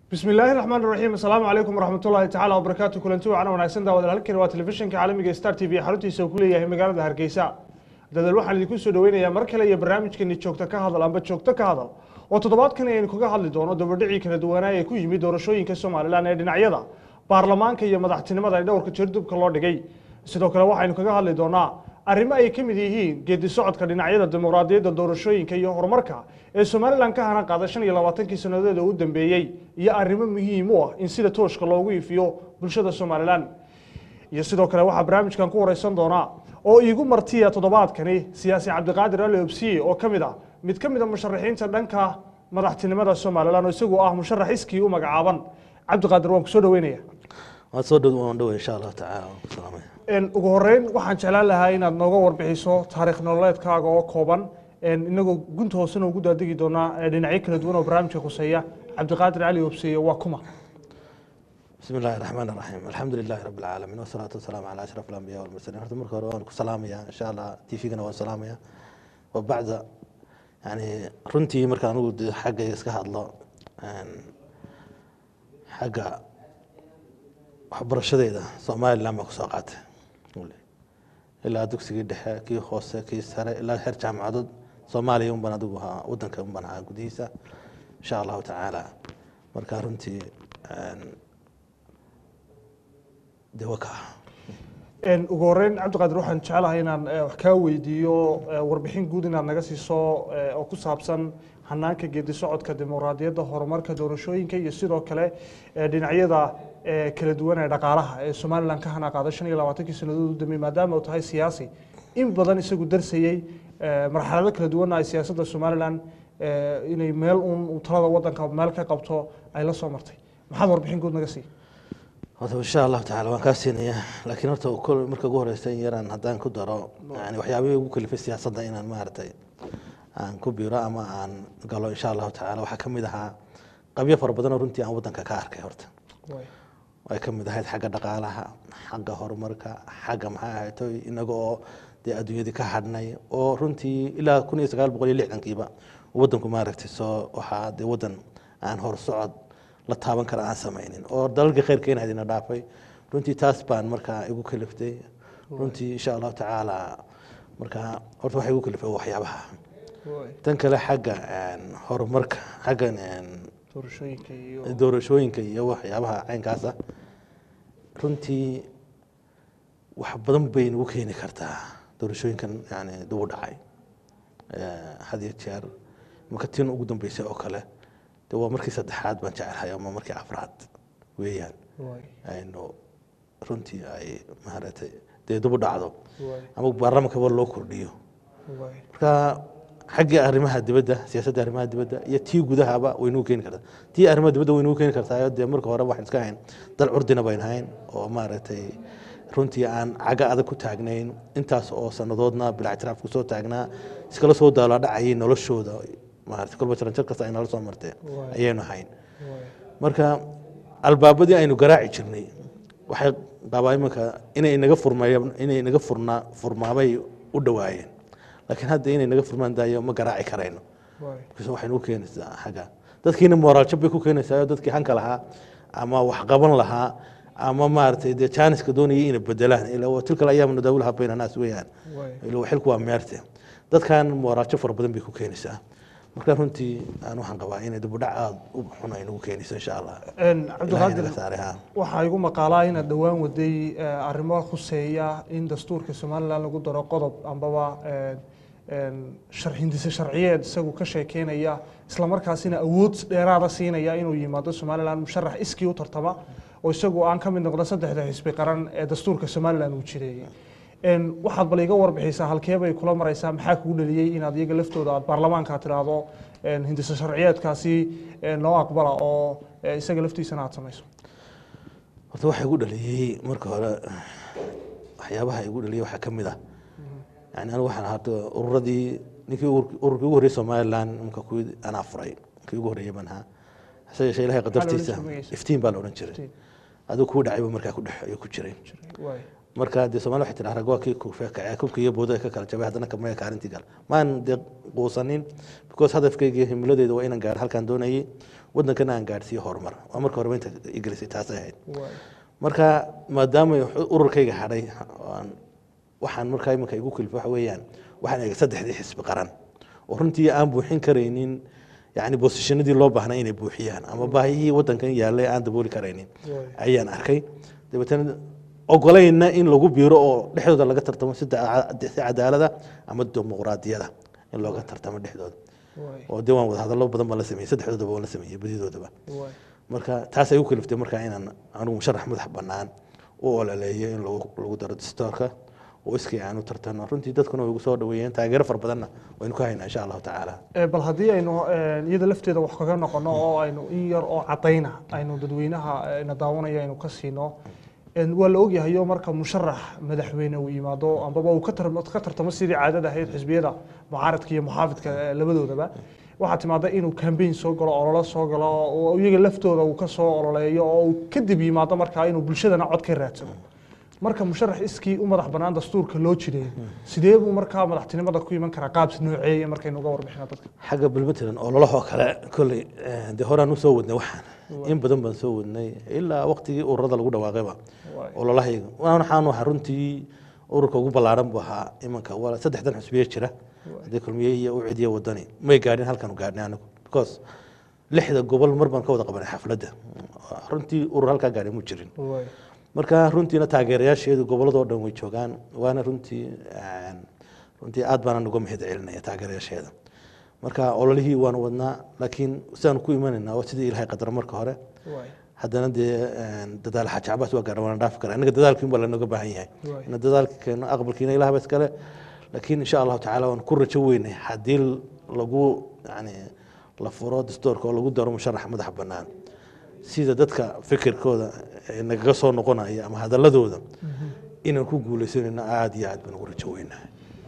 bismi illaahi raxmaan raxiim asalaamu calaykum waraxmatullaahi tacaala wabarakaatu kulanti wacan wanaagsan daawadaal halkani waa telefishinka caalamiga star t v xaruntiisa uu ku leeyahay magaalada hargeysa dadal waxaan idinku soo dhaweynayaa mar kale iyo barnaamijkeeni joogto ka hadal amba joogto ka hadal oo toddobaadkan aynu kaga hadli doono dabadhicii kala duwanaa ee ku yimid doorashooyinka somalilan ee dhinacyada baarlamaanka iyo madaxtinimada ee dhowrka jeerdubka loo dhigay sidoo kale waxaynu kaga hadli doonaa arrimo ay ka mid yihiin geedi socodka dhinacyada dimuqraadiyadda doorashooyinka iyo horumarka ee somalilan ka hanan qaada shan iyo labaatankii sannadood u dambeeyey iyo arrimo muhiim u ah in sida tooshka loogu iifiyo bulshada somalilan iyo sidoo kale waxaa barnaamijkan ku wareysan doonaa oo iigu martiya toddobaadkani siyaasi cabdiqaadir ali obsiye oo ka mid ah mid ka mid a musharaxiinta dhanka madaxtinimada somalilan oo isagu ah musharax iskii u magacaaban cabdiqaadir waan kusoo dhaweynaya waad soo dhow waan dhow insha allahu tacaala waan ku salaamaya ugu horeyn waxaan jeclaan lahaa inaad nooga warbixiso taariikh nololeedkaaga oo kooban inagoo gunta hoosena ugu daadegi doonaa dhinacyo kala duwan oo barnaamijka khuseeya cabdiqaadir cali obsiye waa kuma bismi illaahi raxmaan raxiim alxamdu lilaahi rabbi alcaalamiin wasalaatu wasalaamu calaa ashraf alambiya walmursaliin horta marka hore waan ku salaamayaa insha allah t v-gana waan salaamayaa wa bacda yani runtii marka anigu de xaggayga iska hadlo xagga waxbarashadeeda somalilan baan kusoo qaatay ilaa dugsigii dhexe kii hoose kii sare ilaa xer jaamacadood soomaaliya unbaan adigu ahaa wadanka unbaan ahaa gudihiisa insha allahu tacaala marka runtii de waa ka ugu horeyn cabdiqaadir waxaan jeclahay inaan wax kaa weydiiyo warbixin guud inaad naga siiso oo ku saabsan hanaanka geedi socodka dimuqraadiyadda horumarka doorashooyinka iyo sidoo kale dhinacyada kala duwan ee dhaqaalaha ee somalilan ka hana qaada shan iyo labaatankii sannadood u dambeeyey maadaama uu tahay siyaasi in badan isagu darsayey marxalado kala duwanna ay siyaasadda somalilan inay meel uun talada wadanka meel ka qabto ay la soo martay maxaad warbixin guud naga sii horta insha allahu tacala waan kaa siinayaa laakiin horta kol marka ugu horeysa in yaraan haddaan ku daro yani waxyaabihii ugu kalifay siyaasadda inaan maaragtay aan ku biiro ama aan galo insha allahu tacala waxaa kamid ahaa qabyo fara badan oo runtii aan wadanka ka arkay horta ay ka mid ahayd xagga dhaqaalaha xagga horumarka xagga maxaa ahayto inaga oo dee adduunyadii ka hadhnay oo runtii ilaa kun iyo sagaal boqol iyo lixdankiiba wadanku maaragtay soo waxaa dee wadan aan horsocod la taaban kara aan samaynin oo dalalka khayrka inaad ina dhaafay runtii taas baan markaa igu kaliftay runtii insha allahu tacaala markaa horta waxa igu kaliftay waxyaabaha tan kale xagga horumarka xagga doorashooyinka iyo waxyaabaha caynkaasa runtii wax badan bay nagu keeni kartaa doorashooyinkan yani dubu dhacay had iyo jeer marka tin ugu dambeysay oo kale de waa markii saddexaad baan jecelahay ama markii afraad weeyaan aynu runtii ay maaragtay dee dubu dhacdo ama baarlamankaba loo kordhiyo marka xaggii arrimaha dibadda siyaasadda arrimaha dibadda iyo tii gudahaba way nagu keeni kartaa tii arrimaha dibadda way nagu keeni kartaa dee marka hore waxaan iska hayn dal curdina bayn hayn oo maaragtay runtii aan caga adag ku taagnayn intaas oo sannadoodna bilaa ictiraaf kusoo taagnaa iskala soo daala dhacayay noloshooda maarata kolba jaranjar kasta ay nala soo martee ayaynu hayn marka albaabadii aynu garaaci jirnay waxay qabaa iminka inay naga furmeeyeen inay naga furnaa furmaabay u dhawaayeen laakiin hadda inay naga furmaan daayo ma garaaci karayno markaas waxay nagu keenaysaa xagga dadkiina mooraaljo bay ku keenaysaa dadkii hanka lahaa ama wax qaban lahaa ama maaragtay dee jaaniska doonayay inay bedelaan ila tilka ayaam nadaawulaha bayna naas weeyaan ila xilku waa meerte dadkan mooraaljo fara badan bay ku keenaysaa marka runtii aan waxaan qabaa inay dibudhac aada u xun ay nagu keenayso insha allah cabdiqaadir waxaa igu maqaalaa inaad dhowaan waday arrimo khuseeya in dastuurka somalilan lagu daro qodob ambaba hindise sharciyeed isagu ka sheekeynaya islamarkaasina awood dheeraada siinaya inuu yimaado somalilan musharax iskii u tartama oo isagu aan ka mid noqdo saddexda xisbi qaran ee dastuurka somalilan uu jireeyey waxaad bal iga warbixisaa halkeebay kula maraysaa maxaa kugu dhaliyey inaad iyaga laftooda aad baarlamaanka tiraahdo hindise sharciyeedkaasi noo aqbala oo isaga laftiisana aad samayso horta waxa igu dhaliyey marka hore waxyaabaha igu dhaliyey waxaa ka mid ah yani anigu waxaan ahaa ururadii ninkii ururkii ugu horreeyey somaliland imka kuwii anaa furay kii ugu horreeyey baan ahaa hase yeeshee ilahay qadartiisa iftiin baa la odhan jiray adigu kuu dhacayba markaa ku dhex ayuu ku jiray marka dee somalia waxay tiraa rag waa kii kufeekacee kubka iyo booda ka kala jabay haddana kamaya kaalintii gal maan dee quusanin because hadafkayga himiladeeda waa inaan gaar halkaan doonayay wadankana aan gaadhsiiyo horumar waa marka horeba inta igelisay taasay ahayd waay marka maadaama ururkayga hadhay aan- waxaan markaa iminka igu kilfa waxa weeyaan waxaan eegay saddexdii xisbi qaran oo runtii aan buuxin karaynin yani bosishanadii loo baahnaa inay buuxiyaan ama baahiyihii wadankan yaallay aan dabooli karaynin waay ayaan arkay dabeetana ogolayna in lagu biiro oo dhexdooda laga tartamo si da- si cadaalada ama dimuqraadiyada in looga tartamo dhexdooda waay oo dee waan wada hadallo badan baan la sameeyey saddexdoodaba waan la sameeyey badidoodaba waay marka taas ay u kaliftay markaa inaan anigu musharax madax bannaan u ololeeyo in lagu lagu daro dastoorka oo iskii aan u tartano runtii dadkuna way igu soo dhaweeyeen taageero fara badanna waynu ku haynaa insha allahu tacaala Ee, bal haddii aynu ee, iyada lafteeda wax kaga noqono oo aynu in yar oo cadayna aynu dadweynaha ee, na daawanaya aynu ka siino een, waa la ogyahayo marka musharax madaxweyne uu yimaado ambaba uu ka tar- ka tartamo sidii caadada ahayd xisbiyada mucaaradka iyo muxaafidka ee, labadoodaba waxaa timaada inuu kambeyn soo galo ololo soo galo oo iyaga laftooda uu ka soo ololeeyo oo uu kadib yimaado markaa inuu bulshadana cod ka raadsado marka musharax iskii u madax bannaan dastuurka loo jireeyo sidee buu markaa madaxtinimada ku iman karaa qaab nooceeye markaynu uga warbixino dadka xagga balmatalan ololahoo kale kolley eh, dee horaan usoo wadnay waxaan in badan baan soo wadnay ilaa waqtigii ururada lagu dhawaaqayba Waay. ololahayga waxaan ahaa runtii ururka ugu ballaaran buu ahaa imanka waa saddexdan xusbiye jira haddii kulmiye iyo u cidiye wadani may gaadhin halkaanu gaadhnay anigu because lixda gobol mar baan ka wada qabanay xafladda runtii urur halkaa gaadhay mu jirin Waay. marka runtiina taageerayaasheedu goboladoo dhan way joogaan waana runtii een, runtii aad baana uga mahad celinaya taageerayaasheeda marka ololihii waan wadnaa laakiin sidaanu ku imanaynaa waa sidii ilaahay qadar marka hore Waay. haddana dee een, dadaal xaaji cabaas waa gaadha waana dhaafi karaa innaga dadaalkiin baa lanooga baahan yahay Waay. ina dadaalka keeno aqbalkiina ilaah ba iskale laakiin insha allahu tacaala waan ku rajo weynay haddii lagu yani la furo dastoorka oo lagu daro musharax madax bannaan sida dadka fikirkooda ee nagaga soo noqonaya ama hadaladooda inaan ku guuleysanayno aada iyo aad baan ugu rajo weynahay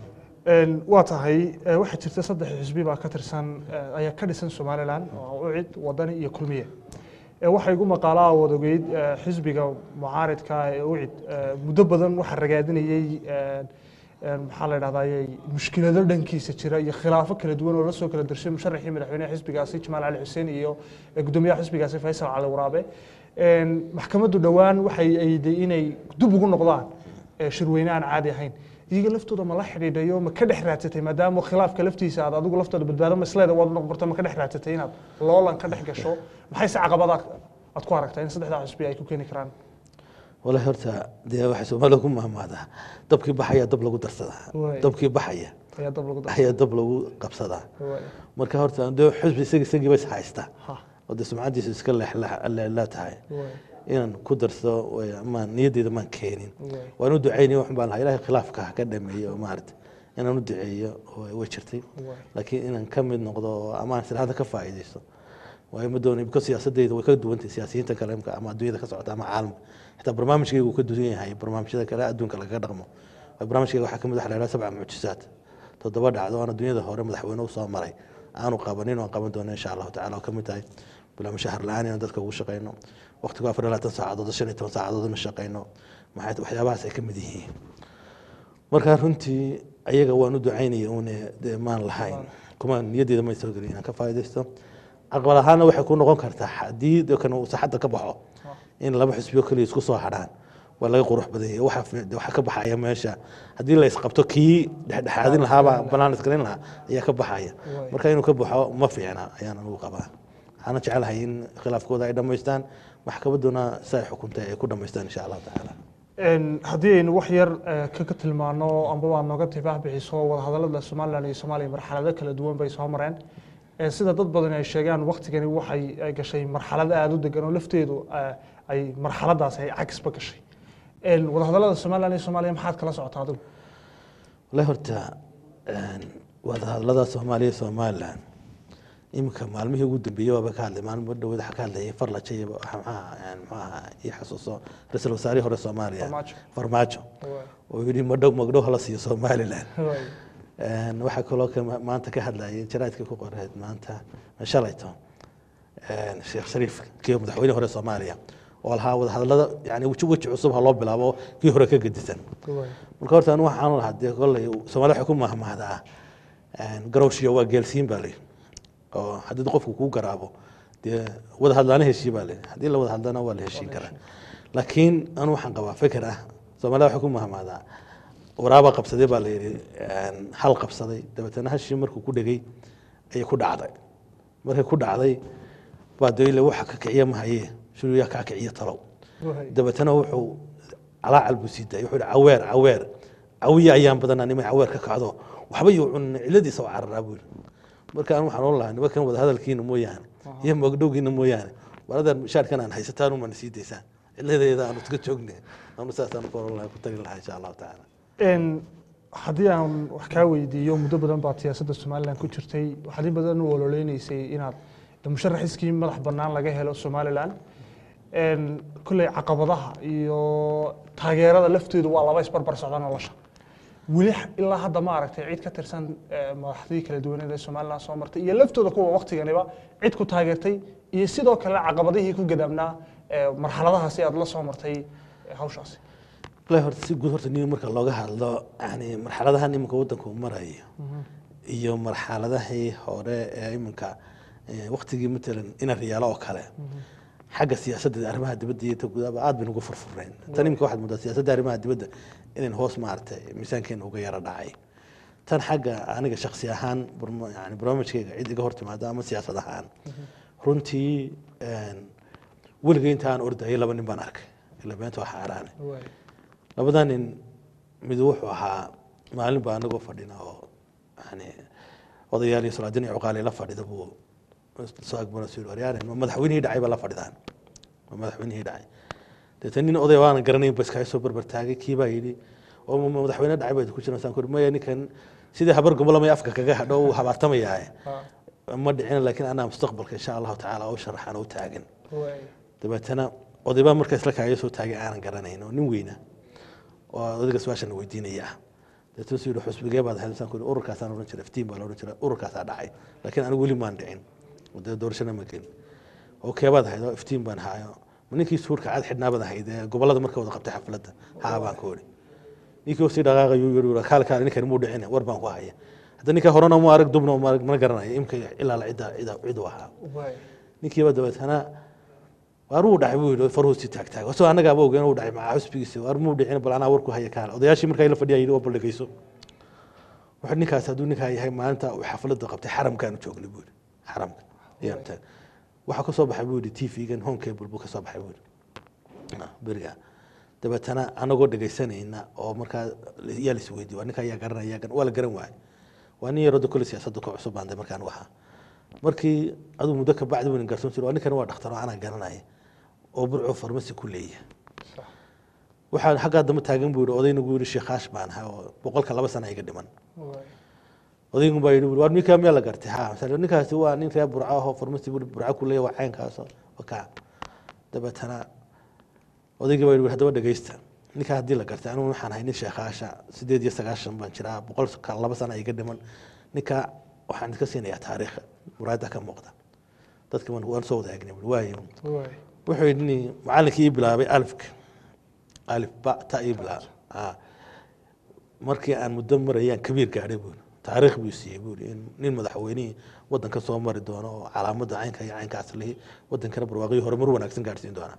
Een, waa tahay ee, waxaa jirta saddex xisbi baa ka tirsan ee, ayaa ka dhisan somalilan oo ucid wadani iyo kulmiye Ee, waxaa igu maqaalaa wadageyd ee, xisbiga mucaaridka ee ucid ee, muddo badan waxaa ragaadinayey een, een, maxaa la dhahdaayey mushkilado dhankiisa jira iyo khilaafo kala duwan oo la soo kala dirshay musharaxii madaxweynaha xisbigaasi jamaal cali xuseen iyo ee, gudoomiyaha xisbigaasi faysal cali waraabe Een, maxkamaddu dhowaan waxay ayday inay dib ugu noqdaan ee, shirweyne aan caadi ahayn iyaga laftooda ma la xidhiidhayo ma ka dhex raadsatay maadaama khilaafka laftiisa aad adigu laftooda badbaado masleeda waad noqon barta ma ka dhex raadsatay inaad loolan ka dhex gasho maxay se caqabada aad ku aragtaa in saddexdaa xisbi ay ku keeni karaan walahi horta dee waxay soomaalida ku mahmaadaa dabkii baxaya dab lagu darsadaa Waay. dabkii baxaya ayaa dab lagu dar ayaa dab lagu qabsadaa Waay. marka horta dee xusbi isagi isagiiba is haysta ha oo dee sumcadiisu iska leexleexlaa tahay waay inaan ku darsado way- maan niyadeyda maan keenin waay waan u ducaynaya waxun baan lahaa ilahay khilaafka ha ka dhameeyo oo maarata inaan u duceeyo oo way jirtay waay laakiin inaan ka mid noqdo oo amaan silhada ka faa'iidaysto waayo ma doonay because siyaasadeyda way ka duwantay siyaasiyiinta kale imka ama adduunyada ka socota ama caalamka xitaa barnaamijkayga uu ka duwan yahay barnaamijyada kale adduunka lagaga dhaqmo waayo barnaamijkayga waxaa kamid waxa la yidhaha sabca mucjisaad toddoba dhacdo aan adduunyada hore madaxweyne usoo maray aanu qabanin oo aan qaban doono insha allahu tacala oo kamid tahay bilaama shahar la-aan inaan dadka ugu shaqeyno waqtigu afar iyo labaatan saacadood shan iyo toban saacadood ina shaqeyno maxay waxyaabahaas ay ka mid yihiin marka runtii ayaga waan u ducaynaya une dee maan lahayn kuma niyaddeeda may soo gelin inaan ka faa'iidaysto aqbal ahaana waxay ku noqon kartaa haddii de kan uu saxadda ka baxo in laba xisbiyo keliya isku soo hadhaan waa laga qurux badan yahay waxa fi- de waxa ka baxaya meesha haddii la isqabto kii dhexdhexaadin lahaabaa banaan isgalin lahaa ayaa ka baxaya Waay. marka inuu ka baxo ma fiicna ayaan anugu qabaa waxaana jecelahay in khilaafkooda ay dhammaystaan maxkamadduna si ay xukuntay ay ku dhammaystaan insha allahu tacaala Een, haddii aynu wax yar eh, kaga tilmaano amba waa nooga tibaah bixiso wadahadalada somalilan iyo soomaaliya marxalado kala duwan bay soo mareen Eh, sida dad badan ay sheegaan waktigani waxay eh, gashay marxalado aada u degan oo lafteedu eh, ay marxaladaas ay cagsba gashay Een, wadahadalada somalilan iyo soomaaliya maxaad kala socotaa adigu walahi horta een, wadahadlada soomaaliya iyo somalilan iminka maalmihii ugu dambeeyey waaba ka hadlay maalmo dhaweed waxaa ka hadlayay farlajo iyo maxaa maxaa ii xasuuso ra-iisul wasaarihii hore soomaaliya Farmaajo. farmaajo Waay. oo yidhi madhow magdhow hala siiyo somalilan Waay. Een, waxaa kaloo ka maanta ka hadlayay jaraadkii ku qoreed maanta shalayto een, sheekh shariif kii madaxweyne hore soomaaliya oo lahaa wadahadalada yani weji weji cusub ha loo bilaabo kii hore ka gedisan marka horta anu waxaan lahaa dee kolley soomaalida waxay ku mahmahdaa garowshiya waa geelsiin baa leyi oo haddii qofku kuu garaabo dee wada hadlaana heshii baa leyi haddii la wada hadlana waa la heshiin karaa laakiin anu waxaan qabaa fikir ah soomaalida waxay ku mahmahdaa waraaba qabsaday baa la yidhi hal qabsaday dabeetana hashii markuu ku dhegay ayay ku dhacday markay ku dhacday baa dee waxa ka kiciya mahaye shuriyaa kaa kiciya talow dabeetana wuxuu calaacal buu sii daayay wuxuu yihi caweer caweer cawiya ayaan badanaa nimay caweer ka kacdo waxba yuu cunin ciladiisa oo cararaa buu yidhi marka aan waxaan oon lahaa nimankan wada hadalkiina mooyaane iyo moogdhowgiina mooyaane waladan shaarkan aan haysataan umana sii daysaan ciladeeda aanu iska joogne aanu saasaan ku oran lahaa ku tagi lahaa insha allahu tacaala haddii aan wax kaa weydiiyo muddo badan baad siyaasadda somalilan ku jirtay waxaad in badan u ololeynaysay inaad musharax iskii madax bannaan laga helo somalilan kolley caqabadaha iyo taageerada lafteedu waa laba isbarbar socda nolosha weli ilaa hadda ma aragtay cid ka tirsan madaxdii kala duwaneed ee somalilan soo martay iyo laftooda kuwa waktiganiba cid ku taageertay iyo sidoo kale caqabadihii ku gadaamnaa marxaladahaasi aad la soo martay hawshaasi wallahi horta si guud horta nin marka looga hadlo yani marxaladahan iminka waddanku marayo iyo marxaladahii hore ee iminka waktigii matalan ina riyaalo oo kale xagga siyaasadda arrimaha dibadda iyo ta gudaaba aad baynu uga furfureen tan iminka waxaad moodaa siyaasadda arrimaha dibadda inayn hoos maaragtay miisaankeena uga yara dhacay tan xagga aniga shaksi ahaan yani barnaamijkayga cid iga hor timaada ama siyaasad ahaan runtii weligay inta aan ordayay laba nin baan arkay ila beenta waa xaaraane labadaa nin mid wuxuu ahaa maalin baa anagoo fadhina oo yani odayaal iyo salaadin iyo cuqaali la fadhida buu soo agbana soo waryaare ma madaxweynihii dhacay baa la fadhidaan ma madaxweynihii dhacay deetana nin oday waanan garanayn ba iskaga soo barbar taagay kii baa yidhi oo madaxweyne dhacay baa ku jiran saan kuri maya ninkan sidii habar gobolamay afka kaga hadho uu habaartamayaaye ma dhicin laakiin anaa mustaqbalka insha allahu tacaala oo sharaxan u taagan dabeetana odaybaa markaa isla kaaga soo taagay aanan garanayn oo nin weyna oo odayga su-aashana weydiinaya ah deetana su yidhi xusbigee baad ahayd saan ku yidhi ururkaasaan odhan jiray iftiin baa la odhan jiray ururkaasaa dhacay laakiin anigu weli maan dhicin dee doorashana ma gelin oo keebaad ahayd oo iftiin baan haayo ma ninkii suurka cad xidhnaabaad ahayd ee gobolada marka wada qabtay xafladda haa baan ku odhi ninkii sii dhaqaaqayuu yidhi kaal kaal ninkan muu dhicin war baan ku haya hadda ninka horena mu arag dubna ma arag mana garanayo imka ilaa la cidda cidda cid u ahaa ninkiiba dabeetana waar wuu dhacay buu yidhi farhuu si taag taag asoo annagaaba ogeyn uu dhacay macaa xusbigiisa waar muu dhicin bal anaa warku haya kaal odayaashii markaa la fadhiya yidhi waa baldhegeyso wuxuu ninkaas hadduu ninkaa yahay maalinta uu xafladda qabtay xaramkaanu joognay buu yidhi xaramka ayaan taag waxaa ka soo baxay buu yidhi t v-gan home cable buu ka soo baxay buu yidhi beriga dabeetana anagoo dhegaysanayna oo markaa yaa lais weydiye waa ninka ayaa garanaya waa la garan waayay waa nin yaroo kole siyaasadda ku cusub baan de markaan ahaa markii aduu muddo ka bacdi weynan garsoon jiro waa ninkan waa dhakhtar oo anaa garanaya oo burco farmasi ku leeyahay waxaa xaggaa damba taagan buu yihi odaynagu yihi sheekaash baan ahaa oo boqolka laba sana iga dhiman odaygu baa yidhi waa ninkaa miyaa la gartay ha masale ninkaasi waa nin reer burco ahoo farmasi buu burco ku leeyahay waa caynkaasoo wakaa dabeetana odaygii baa yidhi haddaba dhegeysta ninkaa haddii la gartay anigu waxaan ahay nin sheekhaasha sideed iyo sagaashan baan jiraa boqolka laba sana iga dhiman ninka waxaan iska siinayaa taariikh muraayada ka muuqda dadka waan soo wadaagnay waayo wuxuu yidhi macallinkii ii bilaabay alifka alif ba ta ii bilaabay markii aan muddo marayaan kabiir gaadhay buuri taariikh buu siiyey buuri in nin madaxweynihii waddanka soo mari doono oo calaamadda caynka iyo caynkaas lihi waddankana barwaaqihii horumar wanaagsan gaadhsiin doona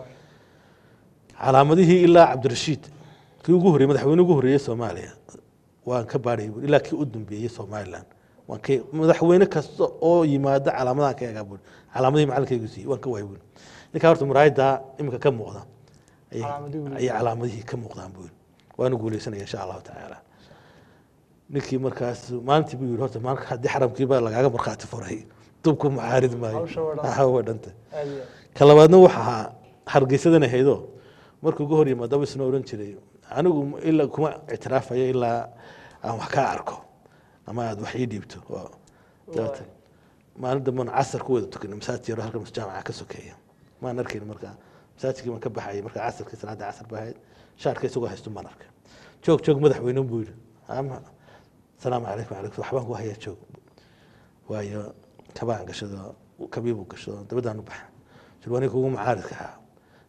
calaamadihii ilaa cabdirashiid kii ugu horreeyey madaxweyne ugu horreeyey soomaaliya waan ka baadhayay buuri ilaa kii u dambeeyey somaliland waan ka madaxweyne kasta oo yimaado calaamadahan ka egaa buuri calaamadihii macalinkaygu siiyey waan ka waayay buuri ninkaa horta muraayadda iminka ka muuqda ayay calaamadihii ka muuqdaan buuri waanu guuleysanaya insha allahu tacaala ninkii markaas maalintii buu yidhi horta maalka haddii xaramkiiba lagaaga markhaati furay dubku macaarid maayo waa dhanta ka labaadna waxa ahaa hargeysadan ahaydoo markuu ugu hor yimaadaba isna odhan jiray anigu ilaa kuma ictiraafayo ilaa aan wax kaa arko ama aad wax ii dhiibto dabeeta maalin damban casar ku wada tukanay masaajid yaro halka jaamaca ka sokeeya maan arkayn markaa masaajidkii baan ka baxayay markaa casarkii salaada casar baa ahayd shaarka isagoo haysto maan arkay joog joog madaxweyne buu yidhi ama salaamu calaykum calaykum waxbaan ku hayaa joog waayo kabaan gashado kabiibuu gashado dabadaan u baxa jirwaani kugu macaaridka ahaa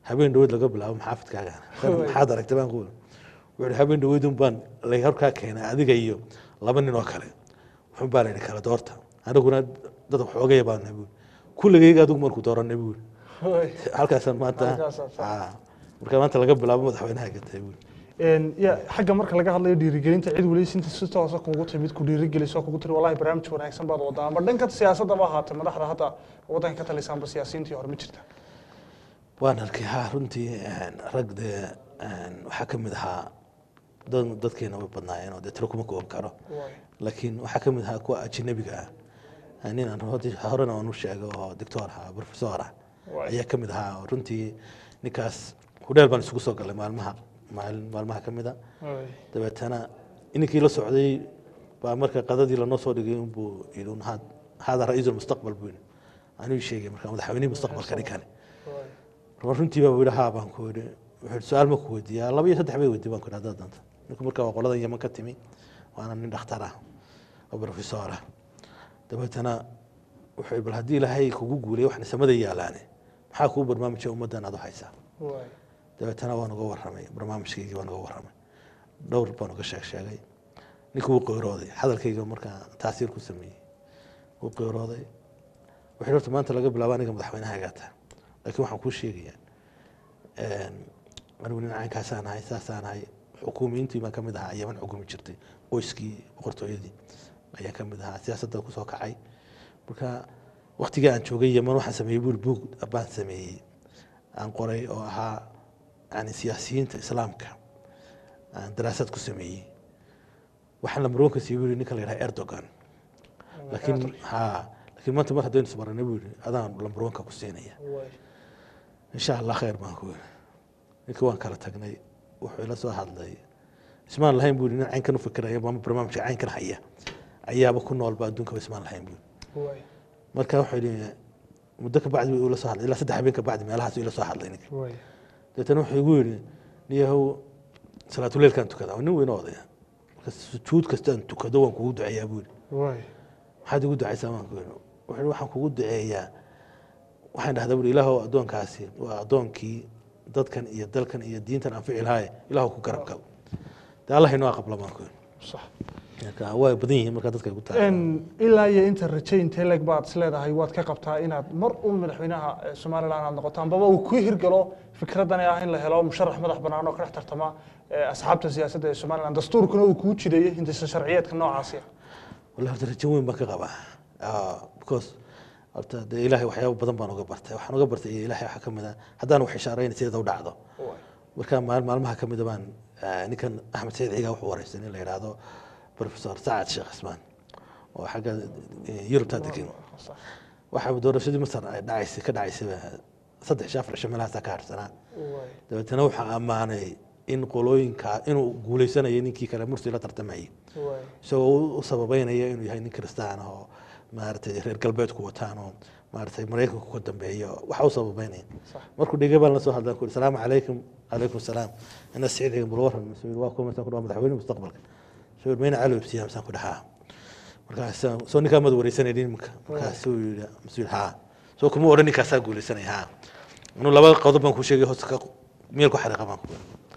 habeen dhaweyd laga bilaabo maxaafidkaaga maxaad aragtay baan ku wuxuu ihi habeen dhaweyd un baan la horkaa keenay adiga iyo laba nin oo kale wuxun baa la yidhi kala doorta aniguna dad xoogaya baan nahay buuri kulligayga adigu markuu dooranay buuri halkaasaan maanta Halkaasaa sax. Ah, marka maanta laga bilaabo madaxweynaha gatay buuri Een, ya xagga marka laga hadlayo dhiirigelinta cid weli sinta si toosa kugu timid ku dhiirigeliso kugu tiri wallahi barnaamij wanaagsan baad wadaa ama dhanka siyaasadda ba ahaatay madaxda hadda waddanka ka talisaanba siyaasiyiintii hore ma jirta waan arkay ha runtii een, rag dee een, waxaa ka mid ahaa dad- dadkeena way badnaayeen oo dee tiro kuma kooban karo Waay. laakiin waxaa ka mid ahaa kuwa ajnabiga ah nin aan hodi- horena aan u sheego oo doctor ah professor ah Waay. ayaa ka mid ahaa oo runtii ninkaas hudheel baan isugu soo galay maalmaha maalin maalmaha ka mid a Waay. dabeetana ininkii la socday baa marka qadadii lanoo soo dhigay unbuu yidhi un had- hada ra-iisul mustaqbal buu yidhi anuu sheegay marka madaxweynihii mustaqbalka ninkani Waay. marka runtii baa yidhi haa baan ku yidhi wuxuu yidhi su-aal ma ku weydiiyaa laba iyo saddex bay weydiiy baan ku yidhi haddaad doonto ninku marka waa qoladan yaman ka timi waana nin dhakhtar ah oo professor ah dabeetana wuxuu yidhi bal haddii ilaahay kugu guulay waxna samada yaalaane maxaa kuu barnaamijya ummaddan aad u haysaa Waay. dabeetana waan uga warramay barnaamijkaygii waan uga warramay dhowr baan uga sheeg sheegay ninkii wuu qeyrooday hadalkayga markaa taasiir ku sameeyey wuu qeyrooday wuxuu horta maanta laga bilaabo aniga madaxweynaha gaata laakiin waxaan kuu sheegayaa anigu nin caynkaasaan ahay saasaan ahay xukuumiyiintii baan ka mid ahaa yaman xukumi jirtay qoyskii boqortooyadii ayaan ka mid ahaa siyaasadda kusoo kacay marka waktigii aan joogay yaman waxaan sameeyey buuri buug baan sameeyey aan qoray oo ahaa yani siyaasiyiinta islaamka aan daraasad ku sameeyey waxaan lambarwanka sii buu yidhi ninka la yidhaha erdogan laakiin ha laakiin maanta mar haddaynu isbaranay buu yidhi adaan lambarwanka ku siinaya Waay. insha allah khayr baan ku yidhi ninkii waan kala tagnay wuxuu ila soo hadlay ismaan lahayn buu yidhi nin caynkan u fikiraya ama barnaamijka caynkan haya ayaaba ku noolba adduunkaba ismaan lahayn buu yidhi Waay. marka wuxuu yidhi muddo ka bacdi buu ila soo hadlay ilaa saddex habeen ka bacdi meelahaas ila soo hadlay ninka Waay. dabeetana wuxuu igu yidhi niyahow salaatuleilkaan tukadaa waa nin weyn oo odaya marka sujuud kastaan tukado waan kugu duceeyaa buu yidhi Waay. maxaad igu ducaysaa waan ku yidhi wuxuu yidhi waxaan kugu duceeyaa waxaan dhahdaa buri ilaahow addoonkaasi waa addoonkii dadkan iyo dalkan iyo diintan anfici lahaaye ilaahow ku garab gal dee allah inoo aqbala baan ku yidhi Sax. marka waa badan yihiin marka dadka ay ku tahay Een, ilaa iyo inta raje intee leeg baad is leedahay waad ka qabtaa inaad mar un madaxweynaha eh, somaliland aad noqoto ambaba uu ku hirgalo fikraddan ah in la helo musharax madax bannaan oo ka dhex tartama eh, asxaabta siyaasadda ee somaliland dastuurkuna uu kuu jideeyo hindisa sharciyeedka noocaasi ah wallahi horta rajo weyn baan ka qabaa Ah, because horta dee ilaahay waxyaabo badan baan uga bartay waxaan uga bartay ilaahay waxaa ka mid ah haddaan wax ishaarayna sideeda u dhacdo Waay. marka maal- maalmaha ka mida baan ah, ninkan axmed saciid cigaa wuxuu wareystay nin la yidhaahdo professor sacad sheekh cismaan oo xagga eh, yurubtaa degan Sax. waxaa doorashadii masar ay dhacaysay ka dhacaysay saddex iyo afar cisho meelahaasaa ka harsanaa Waay. dabeetana wuxuu ammaanay in qolooyinka inuu guuleysanayay ninkii kale mursi la tartamayay Waay. isagoo u- u sababeynaya inuu yahay nin kristaan ah oo maaragtay reer galbeedku wataan oo maaragtay maraykanku ka dambeeyo waxa u sababeynaya Sax. markuu dhigay baan la soo hadlan ku salaamu calaykum calaykum salaam ina siciid bal waran masuul waa kuma san ku dhawa madaxweyne mustaqbalka soo mayna cali ibsiya masaan ku dhahaa markaas soo ninkaa mad wareysanaynin marka markaasuu yidhi masuul haa soo kuma odhan ninkaasaa guuleysanaya haa inuu laba qodob baan ku sheegay hoosta ka meel ku xariiqa baan ku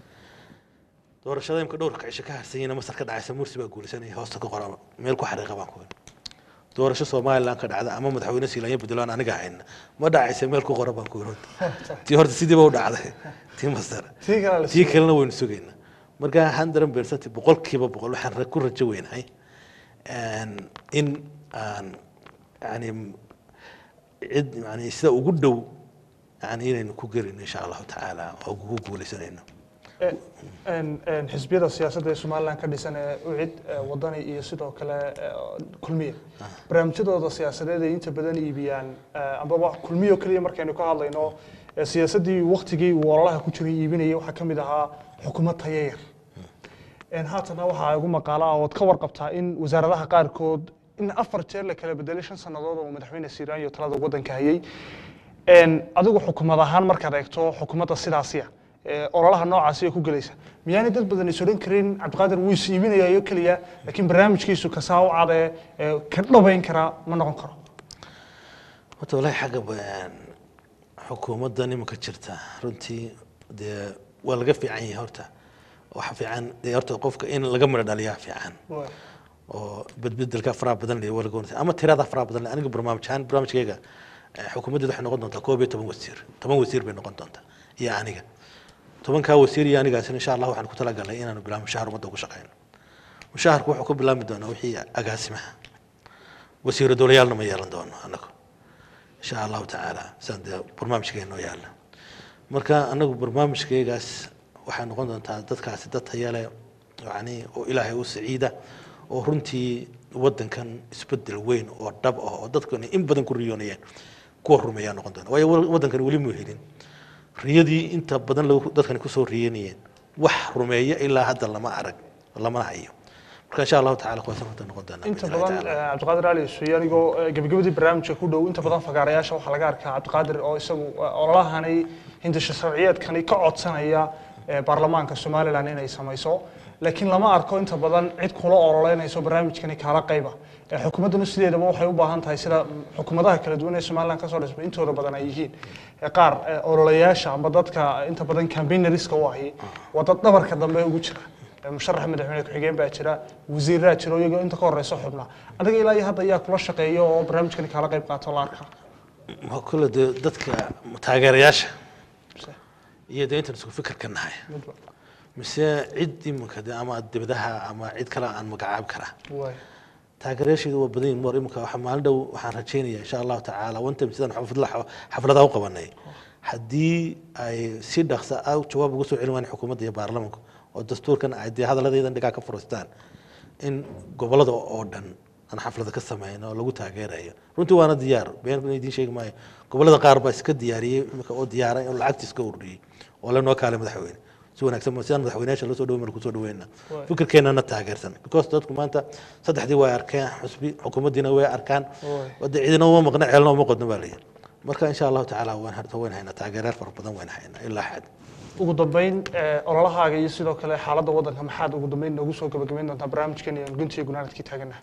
doorashada imka dhowrka cisho ka harsanyina masar ka dhacaysa mursi baa guulaysanaya hoosta ka qora meel ku xariiqa baan ku doorasho somaliland ka dhacda ama madaxweyne siilaanya puntland aniga hayna ma dhacaysa meel ku qora baan ku tii horta sidiiba u dhacday tii masar tii kale la tii kalena waynu sugaynaa marka hundred percent boqolkiiba boqol waxaan ra- ku rajo weynahay een, in aan yani cid yani sida ugu dhow yani inaynu ku gelino insha allahu tacaala oo ku guuleysanayno Een- een xisbiyada siyaasadda ee somaliland ka dhisan ee ucid ee wadani iyo sidoo kale ee, kulmiye barnaamijyadooda siyaasadeed ay inta badan iibiyaan ee, ambaba kulmiyo keliya markaynu ka hadlayno ee siyaasaddii waktigii uu ololaha ku jiray iibinayay waxaa ka mid ahaa xukuumad tayayar Een, haatana waxaa igu maqaala ah ood ka warqabtaa in wasaaradaha qaarkood in afar jeer la kala bedelay shan sannadood oo madaxweyne siiraanyo talada waddanka hayay Een, adigu xukuumad ahaan markaad eegto xukuumadda sidaasiya ee ololaha noocaasi ay ku gelaysa miyaanay dad badan is odhan karin cabdiqaadir wuu is iibinayayo keliya laakiin barnaamijkiisu kasaa u cad ee ee ka dhabayn karaa ma noqon karo horta walahi xagga ba- xukuumaddan iminka jirta runtii dee waa laga fiican yahay horta waxa fiican dee horta qofka in laga midho dhaliyaa fiican Waay. oo bedbedelka faraha badan leh waa laga wanagsan ama tirada faraha badan leh aniga barnaamij ahaan barnaamijkayga eh, xukuumaddeeda waxay noqon doontaa koob iyo toban wasiir toban wasiir bay noqon doontaa iyo aniga tobankaa wasiir iyo anigaasina insha allah waxaan ku talagalnay inaanu bilaabo mushahar ummadda ugu shaqeyno mushaharku wuxuu ka bilaabmi doonaa wixii agaasimaha wasiiro dowlayaalna ma yeelan doono anagu insha allahu tacaala saan dee barnaamijkeena noo yaalla marka anagu barnaamijkaygaas waxay noqon doontaa dadkaasi dad taya leh yani oo ilaahay u saciida oo runtii wadankan isbedel weyn oo dhab ah oo dadkan in badan ku riyoonayeen kuwa rumeeyaa noqon doona waayo wa- wadankan weli muu helin riyadii inta badan lagu- dadkani kusoo riyanayeen wax rumeeya ilaa hadda lama arag lamana hayo marka insha allahu tacala kuwaasaan hadda noqon doonaa inta biidhni badan tacaala. eh, cabdiqaadir ali suuye anigoo eh, gebagabadii barnaamijka ku dhow inta badan fagaarayaasha waxaa laga arkaa cabdiqaadir oo isagu eh, ololahani hindisho sharciyeedkani ka codsanaya eh, baarlamaanka somalilan inay samayso laakiin lama arko inta badan cid kula ololeynayso barnaamijkani kaala qayba Eh, xukuumadduna sideedaba waxay u baahan tahay sida mm, xukuumadaha kala duwan ee somalilan kasoo dhismay intooda badan ay yihiin Eh, qaar eh, ololayaasha ama dadka inta badan campaigneriska u ahi waa dad dhabarka dambe ugu jira Eh, musharax madaxweyne ku-xigeen baa jira wasiiraa jira oo iyagoo inta ka horeysa xubna adiga ilaa iyo hadda ayaa kula shaqeeya oo barnaamijkani kaala qayb qaato la arkaa Ma kule dee dadka taageerayaasha iyo dee intaan isku fikir ka nahay Midba. mise cid iminka dee ama dibadaha ama cid kale aan magacaabi karaa Waay. taageerayaasheedu waa badan yihin mar iminka waxa maalin dhow waxaan rajeynaya insha allahu tacaala one time sidaan xafladla xafladaha u qabanay haddii ay si dhaqsa ah jawaab uga soo celin waayaan xukuumadda iyo baarlamanka oo dastuurkan ay dee hadaladeedan dhigaa ka furastaan in gobolada oo dhan aan xaflada ka sameyn oo lagu taageerayo runtii waana diyaar been idiin sheegi maayo gobolada qaar baa iska diyaariyey iminka oo diyaaray oo lacagta iska ururiyey oo lanoo kaalay madaxweyne si wanaagsan ma- sidaan madaxweynayaasha loo soo dhaweyn baan kusoo dhaweyna Waay. fikirkeenana taageersan because dadku maanta saddexdii way arkeen xusbi xukuumaddiina way arkaan Waay. wada cidina uma maqna ceelna uma qodno baa layidhi marka insha allahu tacaala waan harta wayn haynaa taageerayaal fara badan wayn haynaa ilaa xad ugu dambeyn eh, ololahaaga iyo sidoo kale xaaladda waddanka maxaad ugu dambeyn noogu soo gabagabayn doontaa barnaamijkan iyo guntiga gunaanadkii taaganaha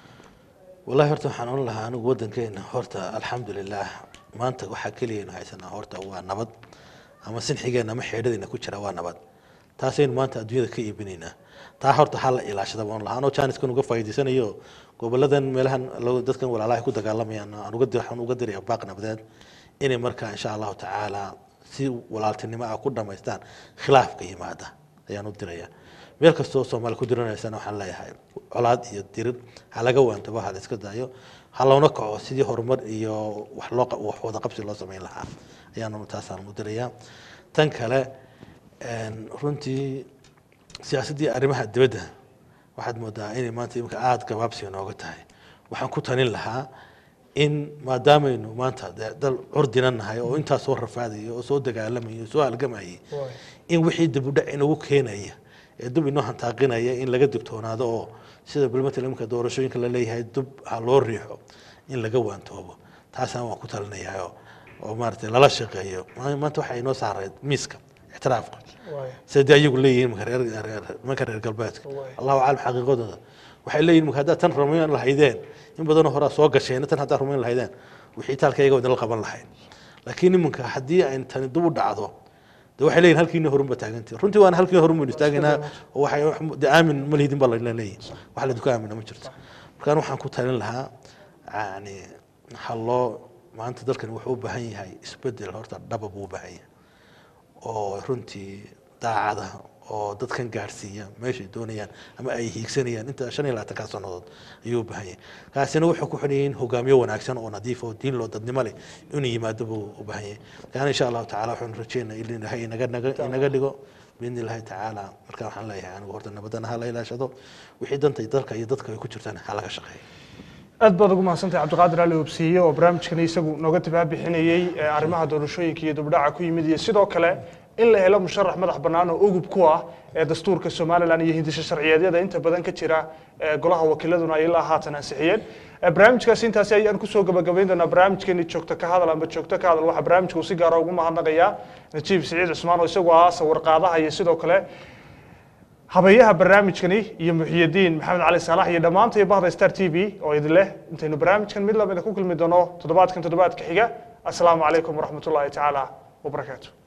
wallahi horta waxaan oran lahaa anigu waddankeena horta alxamdulilah maanta waxaa keliyaynu haysanaa horta waa nabad ama sinxigeenna ama xeedhadeena ku jira waa nabad taasaynu maanta adduunyada ka iibinaynaa taa horta ha la ilaashada baan lahaa anoo jaaniskan uga faa'iidaysanayo goboladan meelahan lo- dadkan walaalaha ku dagaalamayaan aan uga dir- waxaan uga diraya baaq nabadeed inay markaa insha allahu tacaala si walaaltinimo ah ku dhamaystaan khilaafka yimaada ayaan u diraya meel kastoo soomaali ku diranaysana waxaan leeyahay colaad iyo dirir ha laga waantabo ha la iska daayo ha loona kaco sidii horumar iyo wax loo qa- wax wada qabsi loo samayn lahaa ayaan taasaan u dirayaa tan kale een, runtii siyaasaddii arrimaha dibadda waxaad moodaa inay maanta imika aada gabaabsiga nooga tahay waxaan ku talin lahaa in maadaamaynu maanta dee dal curdina nahay oo intaas soo rafaadaya oo soo dagaalamaya oo soo halgamayay Waay. in wixii dibudhac inagu keenaya ee dub inoo hantaaqinaya in laga digtoonaado oo sida bilmatal imika doorashooyinka la leeyahay dub ha loo riixo in laga waantoobo taasaan waan ku talinayaa oo- oo maaragtay lala shaqeeyo Ma- maanta waxaa inoo saaray miiska ictiraafka Waay. sidee ayagu leeyihiin marka reer reer- nimanka reer galbeedka Waay. allahu aclam xaqiiqadooda waxay leeyihin marka haddaad tan rumayn lahaydeen in badanoo horaa soo gasheen tan haddaad rumayn lahaydeen wixii taalkayga wadala qaban lahayd laakiin iminka haddii ay tani dib u dhacdo de waxay leeyihin halkiina horunba taagantii runtii waana halkiina horun baynu istaagaynaa oo waxay wax- de aamin ma lihidin baa la leeyihin wax la duka aamina ma jirto markaan waxaan ku talin lahaa yani ha loo maanta dalkani wuxuu u baahan yahay isbedel horta dhaba buu u baahan yahay oo runtii daacada oo dadkan gaadhsiiya meeshay doonayaan ama ay hiigsanayaan inta shan iyo labaatankaa sannadood ayuu u baahan yahay kaasina wuxuu ku xidhan yahay in hogaamiyo wanaagsan oo nadiif oo diin loo dadnimo leh inuu yimaado buu u baahan yahay kaana insha allahu tacaala waxaanu rajeynaa in ilaahay inaga naga inaga dhigo biidni illaahi tacaala marka waxaan leeyahay anigu horta nabadana ha la ilaashado wixii danta dalka iyo dadka ay ku jirtaan ha laga shaqeeyo aad baad ugu mahadsantahay cabdiqaadir ali obsiiye oo barnaamijkani isagu nooga tabaabixinayey eh, arrimaha doorashooyinka iyo dibdhaca ku yimid iyo sidoo kale in la helo musharax madax bannaan oo ugub ku ah ee dastuurka somalilan iyo hindisho sharciyeedyada inta badan ka jira eh, golaha wakiiladuna ay ilaa haatan ansixiyeen Eh, barnaamijkaasi intaasi ayaan kusoo gabagabayn doonaa barnaamijkeeni joogto ka hadal amba joogto ka hadal waxaa barnaamijka uu si gaara ugu mahadnaqayaa najiib siciid cusmaan oo isagu ah sawir qaadaha iyo sidoo kale habeeyaha barnaamijkani iyo muxiyadiin maxamed cali saalax iyo dhammaanta iyo bahda star t v oo idin leh intaynu barnaamijkan mid lamida ku kulmi doono toddobaadkan toddobaadka xiga asalaamu calaykum waraxmat ullaahi tacaala wabarakaatu